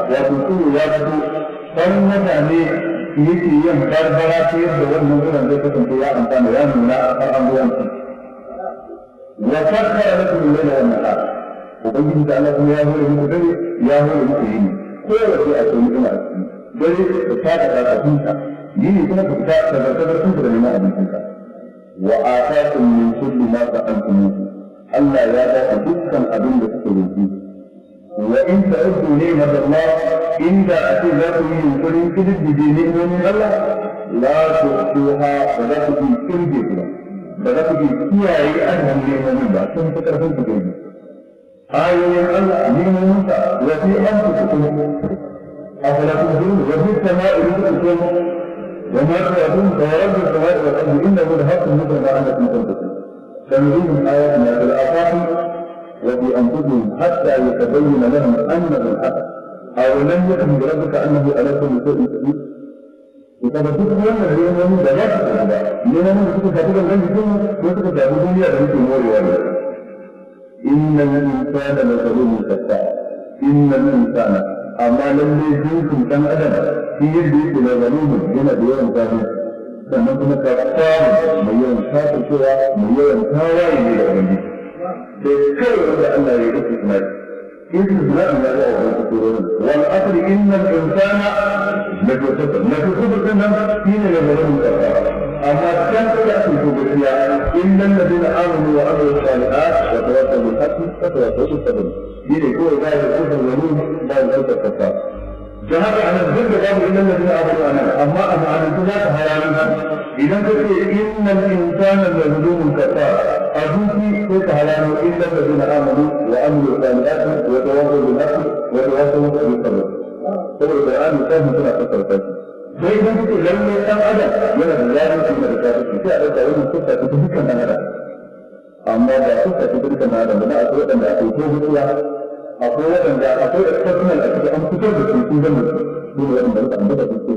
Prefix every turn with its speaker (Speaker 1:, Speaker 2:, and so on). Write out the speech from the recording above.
Speaker 1: wato tsoro ya fito farin mutane yake yin barbara ta yadda wannan zuwan zai kasance ya amfana ya nuna har an zuwan su wa fakkara lakum al-layla wan nahar ubangiji da Allah kuma ya hore muku dare ya hore muku yini ko da sai a ce mutum a cikin dare ka ta da kafinka yini kuma ka fita da zartar sun da neman abincinka wa atakum min kulli ma ta'antumuhu Allah ya ba ku dukkan abin da kuka roƙi wa in ta'uddu ni'mat Allah inda ake za ku yi yunkurin kididdige ni'imomin Allah la tuhsuha ba za ku yi kirge ku ba za ku yi kiyaye adadin ni'imomin ba sun fi karfin ku kirge ayoyin Allah ni'imomin sa wa fi anfusikum afala tubsirun wa fi samai rizqukum wa ma tu'adun wa rabbi samai wal ardi innahu lahaqqun mithla ma annakum tadrun سنريهم آياتنا في الآفاق وفي أنفسهم حتى يتبين لهم أنه الحق أو لم يكن بربك أنه على كل شيء قدير وكما تقول أن اليوم من بلاك لأن من تكون كاتبا لن يكون وتكون تعبد دنيا لن يكون موري ولا إن الإنسان لظلوم كفار إن الإنسان أما لم يكن كان أدب في يده لظلوم هنا بيوم كافر sannan kuma ka samu mai yawan kafin cewa mai yawan tawaye ne da ubangiji sai kawai wanda Allah ya yi istisnai istisnai ya ga wannan kusurorin wal asri innal insana la tusabba la tusabba sannan shine da zaman kafa amma kan da ake so gaskiya innal ladina amanu wa amilu salihat wa tawassaw bil haqqi wa tawassaw bis sabr shine kawai za ya kusa zalim ba ya kusa da haka ana duk da babu inna ladina amanu ana amma a ma'anar za ta haramun idan ka ce inna insana la zalumun kafar a duki ko ta haramu inna ladina amanu wa amilu salihati wa tawassaw bil haqqi wa tawassaw bis sabr saboda Qur'ani ta mutuna fassara ta sai idan kace lalle dan adam yana da zalunci da kafirci sai a dauka wannan kusa ta dukkan dan adam amma ba kusa ta dukkan dan adam ba akwai wadanda akwai ko mutuwa akwai waɗanda akwai exceptional a cikin an fitar da su sun zama su ne waɗanda suka ambata su ce